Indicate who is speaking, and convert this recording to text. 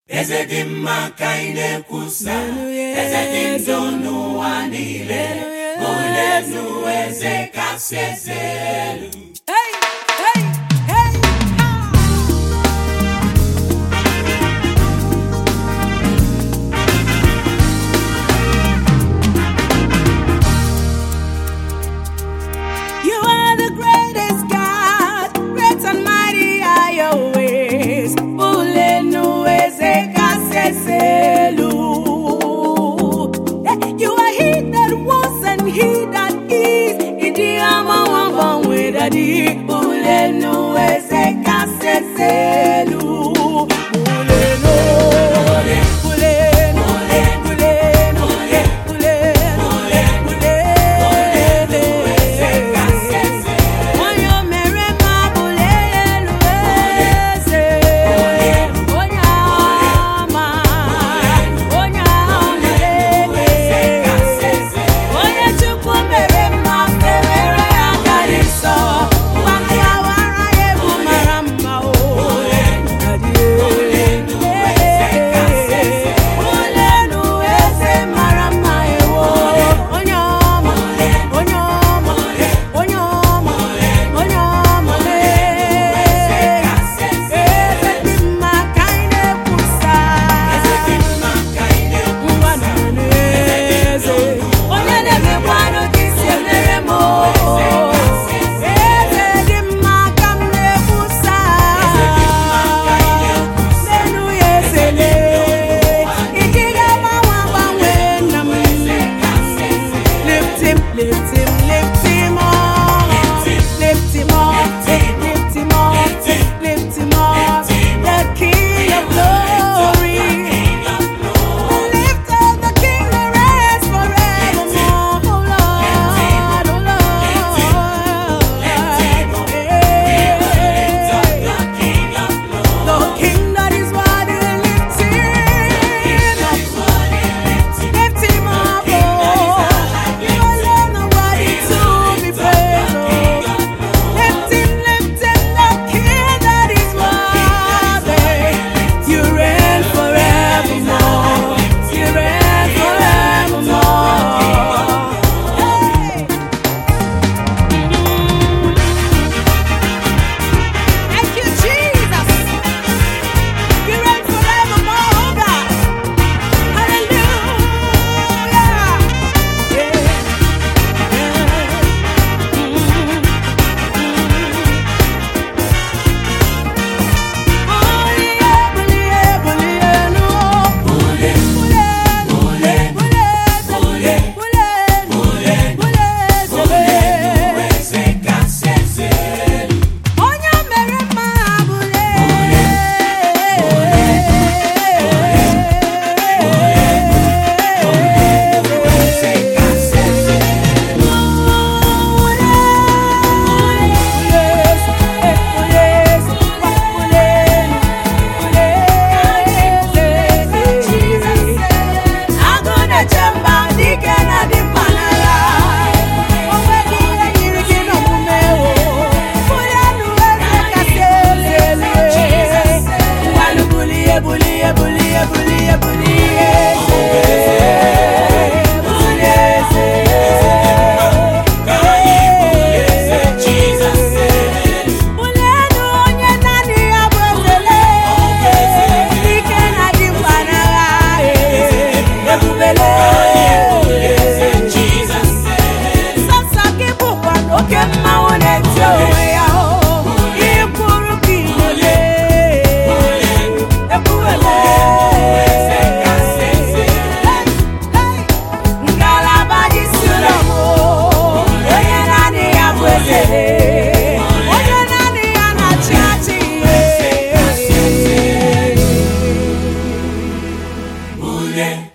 Speaker 1: eze dị mma ka anyị na-ekwusa eze dị ndụ n'ụwa niile onye nụ eze kasị eze elu
Speaker 2: Hey, hey, hey, ah! You are the greatest God, great and mighty are your ways. Ulenu eze kaseselu. You are he that was and he that is. Idi ama wamba wedadi. Ulenu eze kaseselu. Ulenu. Ulenu. Ulenu. Ulenu. Ulenu. Onye mere mma bụrụ elu eze. Onye ama. Onye ama eze. Onye Chukwu mere mma fewere ya gara nsọ. Mgbakọ awara ya egwu mara mma o. Olenu eze mara mma ewo. Onye ọma. Onye ọma. Onye ọma. Onye ọma lee. Eze dị mma ka anyị na-ekwusa. Ngwa na n'eze. Onye na-emekwanụ ka isi emere m o. Eze dị mma ka m na-ekwusa. Lenu ya ezele. Iji ga-agbanwe agbanwe nna m. Lift him, lift him, lift him up. Lift him up, lift him up, lift him up. The King of glory. Lift up the King that reigns forevermore. Oh Lord, oh Lord. The King that is worthy, lift him up. Lift him up, oh. You alone are worthy to be praised, oh. Lift him, lift him, the King that is worthy. You reign forevermore. You reign forevermore. Hey. Thank you, Jesus. You reign forevermore, oh God. Hallelujah.
Speaker 1: eze kasị eze elu
Speaker 2: Onye mere mma bụle
Speaker 1: eze kasị eze elu
Speaker 2: Agụ na-eche mba dike na dị mma n'agha o nweghị ihe yiri gị n'omume o bulie elu eze kasị elu elu ngwanụ bulie bulie bulie bulie bulie eze bulie eze
Speaker 1: ka anyị bulie eze Jizọs elu
Speaker 2: Bulienu onye naanị ya bụ ezele ike na dị mkpa n'agha ebubele
Speaker 1: eze Jizọs elu
Speaker 2: sọsọ gị bụkwa na oke mmanwụ na-eti onwe ya o ikwuru ka ilele ekwuele
Speaker 1: eze kasị eze elu
Speaker 2: ngalaba dị si ụlọ m o, onye naanị ya bụ ezele onye naanị ya na-achị achị
Speaker 1: bulie